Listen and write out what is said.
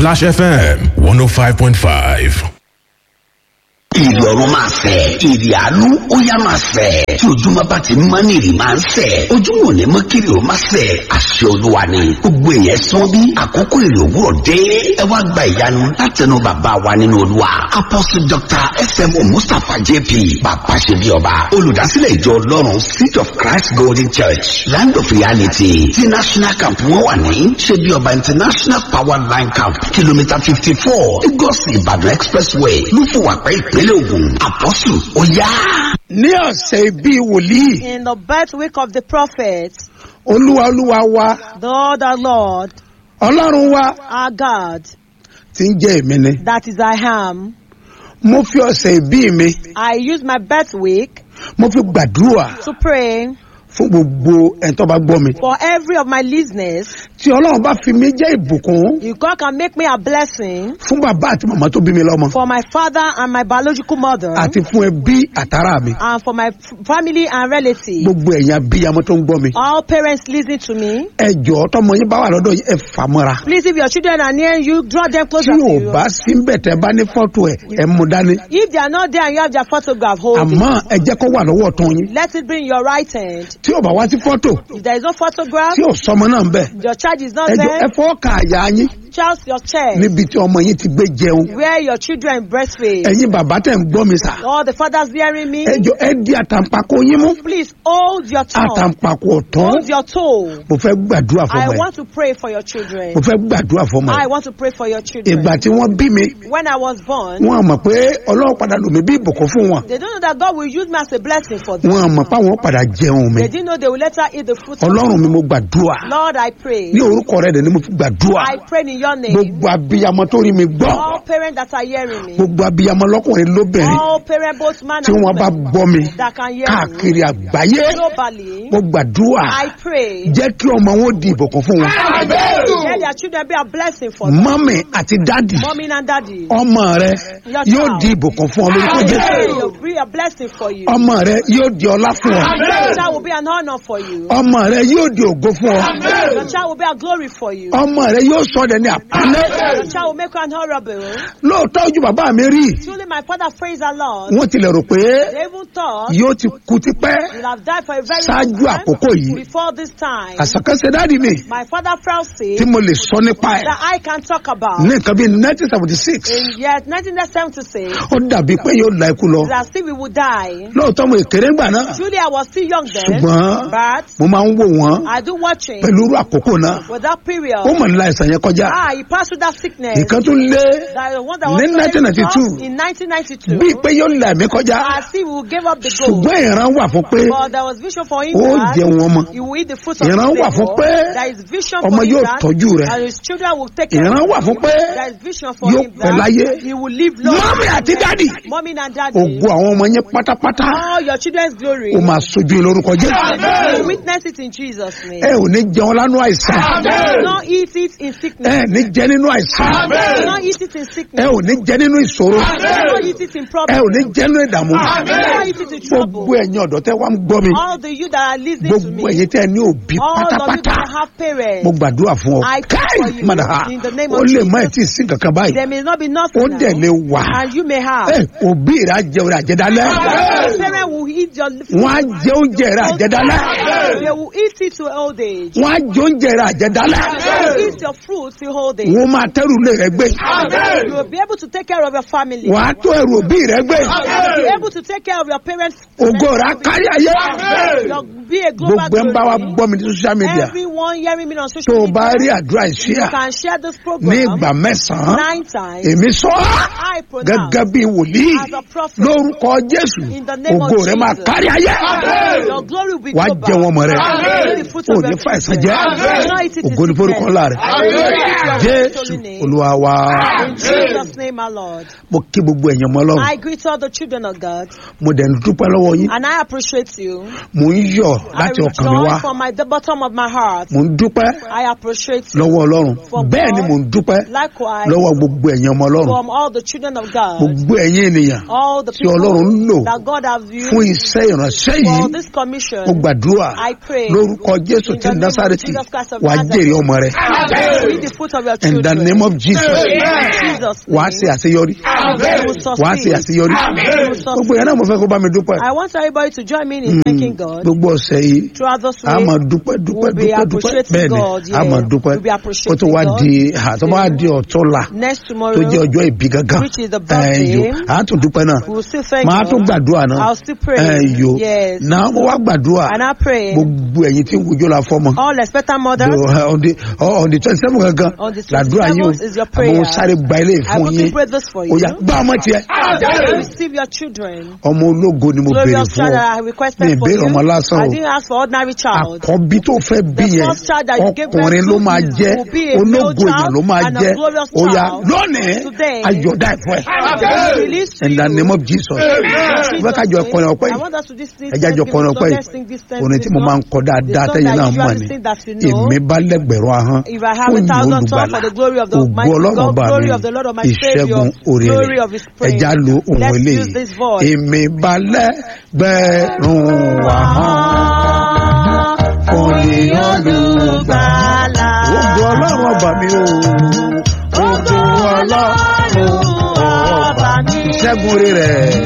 Splash FM 105.5. ìrì ọ̀run máa fẹ̀ ìrì àánú ó yá máa fẹ̀ tí ojúmọ́ bá ti mọ́ ní ìrì máa ń fẹ̀ ojúmọ́ ò ní mọ́ kí ìrì ó máa fẹ̀ àṣẹ olúwa ni gbogbo èèyàn sán bí àkókò ìrì òwúrọ̀ dé ẹ wá gba ìyanu látẹnu bàbá wa nínú olúwa apostle dr smo mustapha jp bàbá ṣe bí ọba olùdásílẹ̀ ìjọ ọlọ́run seed of christ golden church land of reality tí national camp wọn wà ní ṣe bí ọba international power line camp kìlómítà fifty four lagos ìbàdàn expressway lúfùwàpẹ́ ìpínlẹ̀ ògùn àpọ́sù ó yá. ní ọ̀sẹ̀ bíi wòlíì In the birth week of the prophet, olúwa olúwa wa the Lord our Lord, ọlọ́run wa our God, ti ń jẹ́ èmi ni. that is I am, mo fi ọ̀sẹ̀ ìbí mi I use my birth week mo fi gbàdúrà to pray fún gbogbo ẹni tó bá gbọ́ mi. for every of my listeners. tí ọlọ́run bá fi mi jẹ́ ìbùkún If God can make me a blessing fún bàbá àti màmá tó bí mi lọ́mọ for my father and my biological mother, àti fún ẹbí àtàrà mi and for my f- family and relatives, gbogbo ẹ̀yin abiyamọ tó ń gbọ́ mi. all parents listen to me. ẹ jọ̀ọ́ tọmọ yín bá wà lọ́dọ̀ yín ẹ fà mọ́ra. Please, if your children are near you, draw them tí closer to ò you. bá sí ń bẹ̀ tẹ́ bá ní fọ́tò ẹ̀ ẹ mú dání. If they are not there and you have their photograph, hold àmọ́ it. ẹ jẹ́ kó wà lọ́wọ́ tán yín. Let it be in your right hand. tí ò bá wá sí fọ́tò If there is no photograph, tí ò sọmọ náà ń bẹ̀. your child is not ẹ jọ there, ẹ fọ́ ka àyà yín Charles your chest níbi tí ọmọ yín ti gbé jẹun. where your children breastfeed. ẹ̀yin bàbá tẹ̀ ń gbọ́ mi sà. All the fathers hearing me, ẹ jọ ẹ di àtàǹpàkò yín mú. please hold your tongue, àtàǹpàkò ọ̀tán. hold your toe. mo fẹ́ gbàdúrà I fọmọ ẹ. want to pray for your children. mo fẹ́ gbàdúrà fọmọ I ẹ. want to pray for your children. ìgbà tí wọ́n bí mi When I was born, wọn mọ̀ pé ọlọ́run padà lò mí bí ìbùkún fún wọn. they don't know that God will use me as a blessing for them. wọn mọ̀ pé àwọn padà jẹun mi. They didn't know they will later eat the fruit of ọlọ́run mi mo gbàdúrà. Lord, I pray. ní orúkọ rẹ̀ dẹ̀ ni mo fi gbàdúrà. I pray in your name. gbogbo abiyamọ tó rí mi gbọ́. All parents that are hearing me, gbogbo abiyamọ lọ́kùnrin lóbìnrin all parents, both man tí and wọ́n bá woman, gbọ́ mi that can hear me káàkiri àgbáyé. globally, mo gbàdúrà I pray. jẹ́ kí ọmọ wọn di ìbùkún fún wọn. Let their children be a blessing for them. mọ́mì àti dádì Mommy and daddy. ọmọ rẹ yóò di ìbùkún fún ọ lórúkọ I jésù. pray will be a blessing for you. ọmọ rẹ yóò di ọlá fún ọ. Your child will be an honor for you. ọmọ rẹ yóò di ògo fún ọ. Your child will be a glory for you. ọmọ rẹ yóò sọ ọ́ ní àpálẹ́. Your child will make you an honorable. lóòótọ́ ojú bàbá mi rí Truly, my father praise the Lord. wọ́n tilẹ̀ rò pé They even thought yóò ti kú tipẹ́ you'll have died for a very Ṣáájú long àkókò yìí. time before this time. àṣàkánṣe dáàdì mi My father Francis tí mo lè sọ nípa ẹ̀ that I can talk about ní nǹkan bíi nineteen seventy six in year 1976 ó dàbí pé yóò la ikú lọ that still we would die. lóòótọ́ mo èkéré ńgbà náà Truly, I was still young then, ṣùgbọ́n but mo máa ń wò wọ́n I do watching pẹ̀lú irú àkókò náà with that period. ó mọ̀ nílá ìsàn yẹn kọjá Ah, he passed through that sickness. nǹkan tún lé That the one that ní was 1992 in 1992. bíi pé yóò la ẹ̀mí kọjá I see we will give up the goal. ṣùgbọ́n ìran wà fún pé But there was vision for him ó that jẹun ọmọ he will eat the fruit of ìran his wà fún labor. pé There is vision ọmọ for him yóò that tọ́jú rẹ̀ and his children will take care ìran of wà fún pé him. There is vision for yóò him pẹ́ láyé that he will live long. mọ́mí àti dádì Mommy and daddy. ògo àwọn ọmọ yẹn pátápátá All your children's glory. ó máa sojú yín lórúkọ jésù You will witness it in Jesus' name. ẹ ò ní jẹun lánú àìsàn You will not eat it in ẹ sickness. ní jẹ nínú àìsàn You will not eat it in ẹ sickness. ò ní jẹ nínú ìṣòro You will not eat it in ẹ problem. ò ní jẹ nínú ìdààmú You will not eat it in gbogbo trouble. ẹ̀yin ọ̀dọ́ tẹ́ wá ń gbọ́ mi All the you that are listening to gbogbo me. ẹ̀yin tẹ́ ní òbí All of you pátápátá that have parents. mo gbàdúrà fún ọ I pray káì for you mọ̀dà ha in the name ó of lè Jesus. má ẹ̀ tí ì sí kankan báyìí There may not be ó nothing dẹ̀ lè now, wà and you may have. ẹ òbí rẹ̀ á jẹun rẹ̀ àjẹdálẹ́ Your parents will eat your wọ́n á jẹ oúnjẹ rẹ̀ àjẹdálẹ́ They will eat it to old age. wọ́n á jẹ oúnjẹ rẹ̀ àjẹdálẹ́ They will eat your fruit to old age. wọ́n máa tẹ́rù lé rẹ̀ gbé You will be able to take care of your family. wọ́n á tó ẹrù òbí rẹ̀ gbé You will be able to take care of your parents. ògo rẹ̀ á kárí ayé You'll be a global gbogbo ẹ̀ ń bá wa glory. gbọ́ mi ní social media Everyone hearing me on tó social o bá rí media, àdúrà you ìṣíà can share this ní program ìgbà mẹ́sàn-án nine times. èmi sọ ọ́ I pronounce gẹ́gẹ́ bí wòlíì as a prophet. lórúkọ jésù In the name of ògo rẹ̀ máa Jesus. kárí ayé Your glory will be wàá global. jẹ wọn mọ rẹ Eat the fruit ò of ní your fa ẹ̀sán children. jẹ́ Do not eat it in ògo ní forúkọ sickness. ńlá rẹ̀ jésù olúwa wa In Jesus' name, my Lord. mo kí gbogbo ẹ̀yàn mọ́ ọlọ́run I greet all the children of God mo dẹ̀ ń dúpẹ́ lọ́wọ́ yín and I appreciate you. mo ń yọ̀ I láti ọkàn mi wá rejoice from my, the bottom of my heart. mo ń dúpẹ́ I appreciate you. lọ́wọ́ ọlọ́run For bẹ́ẹ̀ ni God. mo ń dúpẹ́ Likewise, lọ́wọ́ gbogbo ẹ̀yàn ọmọ ọlọ́run from all the children of God, gbogbo ẹ̀yin ènìyàn all the tí people ọlọ́run ń lò that God God have used fún iṣẹ́ ìránṣẹ́ for yìí this commission. mo gbàdúrà I pray lórúkọ jésù in tí the name of násàrẹ́tì Jesus Christ of wàá Nazareth. jèrè ọmọ rẹ You will eat the fruit of your in the children. name of jesus In Jesus' wàá name. ṣe àṣeyọrí You will wàá ṣe succeed. àṣeyọrí You will succeed. gbogbo yẹn náà mo fẹ́ kó bá mi dúpẹ́ I want everybody to join me in thanking God gbogbo ọ̀sẹ̀ yìí throughout this a week. máa dúpẹ́ dúpẹ́ We'll be dúpẹ́ dúpẹ́ appreciating bẹ́ẹ̀ ni God, a máa yeah. dúpẹ́ We'll be kó appreciating tó wá God. di tó wá di ọ̀tọ́la Next tó tomorrow, jẹ́ ọjọ́ ìbí gangan which is the birthday, ẹ̀yọ a tún dúpẹ́ náà we will still thank màá tún God. gbàdúrà náà I'll still pray. ẹ̀yọ Yes. náà mo wá gbàdúrà And I pray gbogbo ẹ̀yin tí ń wojú la fọ́mọ all expectant mothers The- on the on the twenty seven gangan On the làdúrà yín o 27th is your prayer. àmọ́ sáré gba ilé I fún want yín to pray this for ó you. yá gbá ọmọ tiẹ̀ Receive your children. ọmọ ológo ni mo béèrè Glorious fún child ọ that I mi requested for ìbéèrè you. ọmọ lásán I o didn't ask for ordinary child. àkọ́bí tó fẹ́ bí The yẹn first child that you gave birth ọkùnrin ló to máa you jẹ́ will be a male ológo èèyàn child ló máa and a jẹ́ glorious ó yá child. lónìí Today, ayọ̀dá ẹ̀fọ́ ẹ̀ Be released to in the you. name of jesus Jesus' wọ́n kájọ name. ọkùnrin ọpẹ́ I yìí want us to this- this ẹjẹ́ àjọ give ọkùnrin us ọpẹ́ the yìí best thing this time orin to tí this mo song. máa ń kọ dáadáa The song tẹ́yìn that náà you mọ̀ usually ni sing that you know. èmi bá lẹ́gbẹ̀rún ahọ́n If I have a fún ìyìn thousand tongues olùgbàlà for the glory of the ògo mighty ọlọ́run God, bá mi glory of the Lord of my ìṣẹ́gun Savior, orí glory rẹ̀ of His praise. ẹja lo ohun Let's eléyìí use this voice. èmi bá lẹ́gbẹ̀rún ahọ́n fún ìyìn olùgbàlà ògo ọlọ́run ọba mi o ògo ọlọ́run ọba mi ìṣẹ́gun orí rẹ̀.